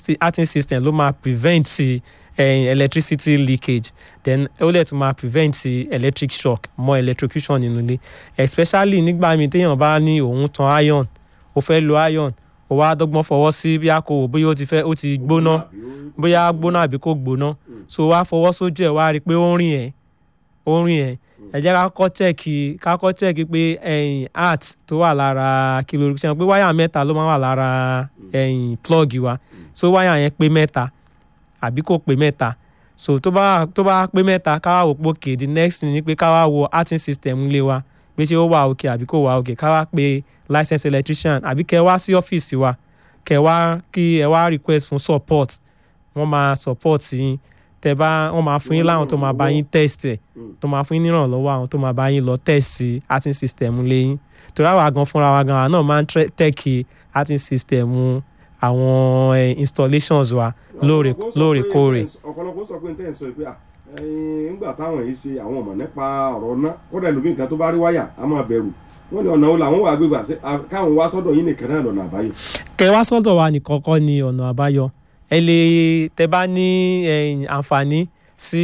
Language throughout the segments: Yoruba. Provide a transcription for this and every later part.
heating system ló máa prevent eh, electricity leakage then ó lè tún máa prevent electric shock mọ́ electrocution nínú ilé especially nígbà míì téèyàn bá ní òun tan iron ó fẹ́ lo iron ó wá dọ́gbọ́n fọwọ́ sí bí a kò wò bóyá ó ti fẹ́ ó ti gbóná bóyá gbóná àbí kò gbóná so wá fọwọ́ sójú ẹ̀ wá rí i pé ó ń rìn ẹ̀ ó ń rìn ẹ̀ ẹ jẹ́ ká kọ́ chẹ́ẹ̀kì ká kọ́ chẹ́ẹ̀kì pé ẹ̀yìn art tó wà lára kìlò ṣe pé wáyà mẹ́ta ló máa wà lára ẹ̀yìn plug wa so wáyà yẹn pé mẹ́ta àbí kò pé mẹ́ta so tó bá tó bá pé mẹ́ta ká wá wò pé okay the next thing ni pé ká wá wo arting system ilé wa pé ṣé ó wà òkè àbí kò wà òkè ká wá pe licensed electrician àbí kẹ́ wá sí ọ́fíìsì wa kẹ́ wá kí ẹ wá request fún support wọ́n máa support yín tẹ́ bá wọ́n máa fún yín láwọn tó máa bá yín test ẹ̀ tó máa fún yín nírànlọ́wọ́ àwọn tó máa bá yín lọ test arting system lẹ́yìn torí àwa gan fúnra wa gan àwa náà máa ń tẹ́kì arting system àwọn eh, installations wa lóòrè lóòrèkóòrè. ọ̀pọ̀lọpọ̀ sọ pé n tẹ́ ẹ̀ sọ pé à nígbà táwọn yìí ṣe àwọn ọmọ nípa ọ̀rọ̀ náà kódà ẹlòmíì kan tó bá rí wáyà á máa bẹ̀rù wọ́n ní ọ̀nà wo làwọn wà gbégbà sí káwọn wá sọ́dọ̀ yín nìkan náà lọ́nà àbáyọ. kẹ́ wá sọ́dọ̀ wa nìkan kọ́ ni ọ̀nà àbáyọ ẹ lè tẹ́ bá ní àǹfààní sí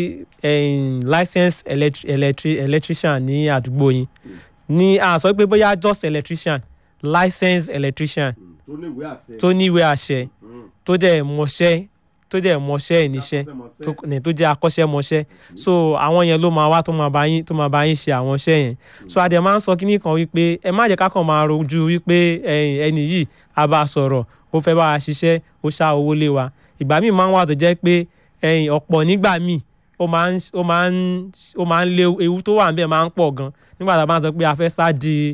license electri electri electrician ní àdúgbò yín ní a sọ pé bóyá just electrician license electrician tó ní ìwé àṣẹ. tó ní ìwé àṣẹ tó dẹ̀ mọṣẹ́ tó dẹ̀ mọṣẹ́ ìníṣẹ́ tó ní tó jẹ́ akọ́ṣẹ́mọṣẹ́ so àwọn yẹn ló máa wá tó máa bá yín tó máa bá yín ṣe àwọn iṣẹ́ yẹn so adẹ̀ máa ń sọ kíní kan wípé ẹ má jẹ́ ká kàn máa rojú wípé ẹni yìí a bá sọ̀rọ̀ ó fẹ́ bá wa ṣiṣẹ́ ó ṣá owó lé wa ìgbà míì máa ń wà tó jẹ́ pé ọ̀pọ̀ nígbà míì ó máa ń ó máa ń ó máa ń lé ewu tó wà níbẹ̀ máa ń pọ̀ gan nígbà tá a bá ń sọ pé a fẹ́ sá di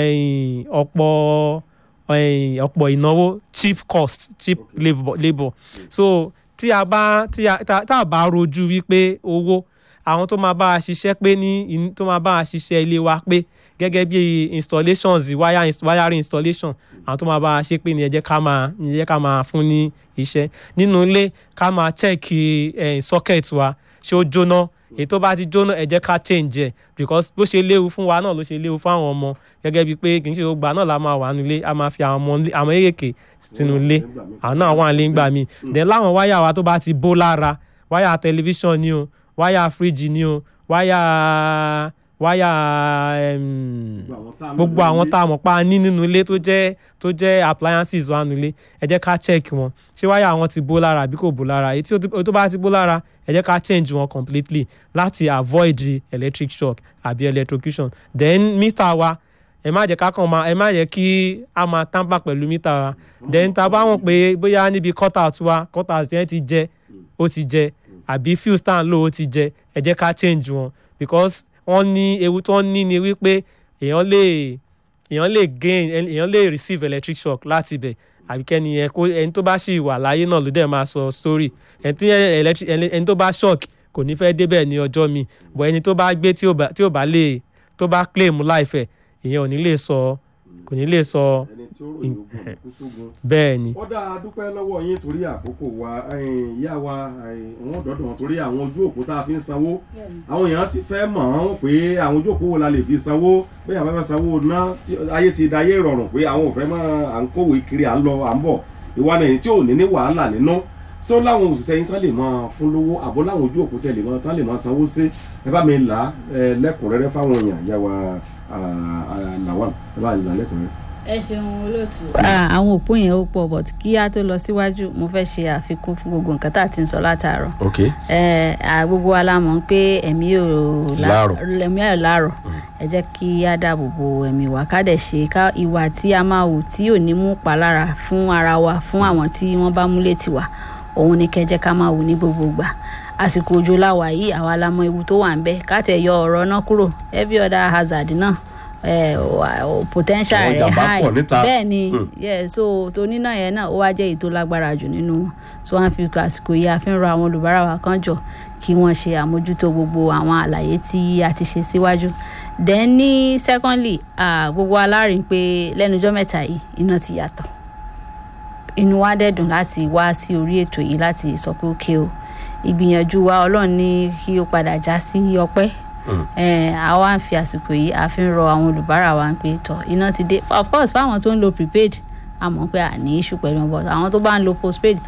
ọ̀pọ̀ ọ̀pọ̀ ìnáwó cheap cost cheap labour labour so tí a bá tí a tá a bá rojú wípé owó àwọn tó máa bá a ṣiṣẹ́ pé ní tó máa bá a ṣiṣẹ́ ilé wa pé gẹ́gẹ́ bí installations wire wiring installation àwọn tó máa bá a ṣe pé ní ẹ jẹ́ ká máa ẹ jẹ́ ká máa fún ní iṣẹ́ nínú ilé ká máa check socket wa ṣé ó jóná èyí tó bá ti jóná ẹ jẹ́ ká change ẹ̀ because bó ṣe léwu fún wa náà ló ṣe léwu fún àwọn ọmọ gẹ́gẹ́ bíi pé kì í ṣe gbogbo náà la máa wà nílé a máa fi àwọn ọmọ àwọn èkèké sínú ilé àwọn náà wà nílé ńgbà míì then láwọn wáyà wa tó bá ti bó lára wáyà tẹlifíṣàn ni o wáyà fíríjì ni o wáyà wáyà gbogbo àwọn tá a mọ̀ pa ní nínú ilé tó jẹ́ tó jẹ́ appliances wa nínú ilé ẹ jẹ́ ká check wọn ṣé wáyà wọn ti bó lára àbí kò bó lára èyí tó bá ti bó lára ẹ jẹ́ ká change wọn completely láti avoid the electric shock àbí electrocution then mítà wa ẹ má jẹ́ ká kàn máa ẹ má jẹ́ kí a máa tamper pẹ̀lú mítà wa then tá a bá wọn pé bóyá níbi cutout wa cutout yẹn ti jẹ ó ti jẹ àbí fuse stand low ó ti jẹ ẹ jẹ́ ká change wọn because wọ́n ní ewu tó ń ní ni wípé èèyàn lè èèyàn lè gain èèyàn lè receive electric shock láti ibẹ̀ àbí kẹ́ni yẹn kó ẹni tó bá ṣì wà láyé náà ló dẹ̀ máa sọ story ẹni tó bá shock kò ní fẹ́ débẹ̀ ní ọjọ́ mi but ẹni tó bá gbé tí ò bá lè tó bá claim life ẹ̀ ìyẹn ò ní lè sọ kò ní lè sọ bẹ́ẹ̀ ni. ó dáa dúpẹ́ lọ́wọ́ yín torí àkókò wa ìyá wa wọ́n dọ̀dọ̀ wọn torí àwọn ojú òpó tá a fi ń sanwó àwọn èèyàn ti fẹ́ mọ̀ ọ́n pé àwọn ojú òpó wo la lè fi sanwó pé àwọn fẹ́ sanwó ná ayé ti dayé rọrùn pé àwọn ò fẹ́ mọ́ à ń kówé kiri à ń lọ à ń bọ̀ ìwà náà tí ò ní ní wàhálà nínú ṣé ó láwọn òṣìṣẹ́ yín tán lè máa fún lówó àbó láwọn ojú òpó tẹ̀ lè máa tán lè máa sanwó sí ẹ bá mi là á lẹ́kùnrẹ́rẹ́ fáwọn èèyàn ìyá wa làwọn ẹ bá là lẹ́kùnrẹ́rẹ́ ẹ ṣeun olóòtú. àwọn òpó yẹn ó pọ̀ but kí á tó lọ síwájú mo fẹ́ ṣe àfikún fún gbogbo nǹkan tá a ti ń sọ látàárọ̀. ok. ẹ gbogbo wa la mọ̀ pé ẹ̀mí ò láàrọ̀ ẹ̀mí ò láàrọ̀ ẹ jẹ́ kí á dáàbò bo ẹ̀mí wa ká dẹ̀ ṣe ká ìwà tí a máa hù tí ò ní mú palára fún ara wa fún àwọn tí wọ́n bá mú létí wa òun ni kẹ́ jẹ́ ká máa hù ní gbogbo gbà àsìkò òjò láwà yìí àwa la mọ̀ ewu tó wà ń bẹ ká tẹ̀ yọ ọ̀rọ̀ náà kúrò every other hazard náà potential rẹ̀ high bẹ́ẹ̀ ni so tonínà yẹn náà ó wá jẹ́ èyí tó lágbára jù nínú wọn so wọ́n fi àsìkò yìí àfi ń rọ àwọn olùbárà wa kan jọ kí wọ́n ṣe àmójútó gbogbo àwọn àlàyé tí a ti ṣe síwájú then ní secondly gbogbo alárin pé lẹ́nujọ́ mẹ́ta yìí iná ti yàtọ̀ inú wa dẹ̀ dùn láti wá sí orí ètò yìí láti sọ pé ókè o ìgbìyànjú wa ọlọ́run ní kí ó padà já sí ọpẹ́ àwa ń fi àsìkò yìí a fi ń rọ àwọn olùbárà wa pé tọ iná ti dé of course fáwọn tó ń lo prepaid a mọ̀ pé a ní issue pẹ̀lú wọn but àwọn tó bá ń lo postpaid tó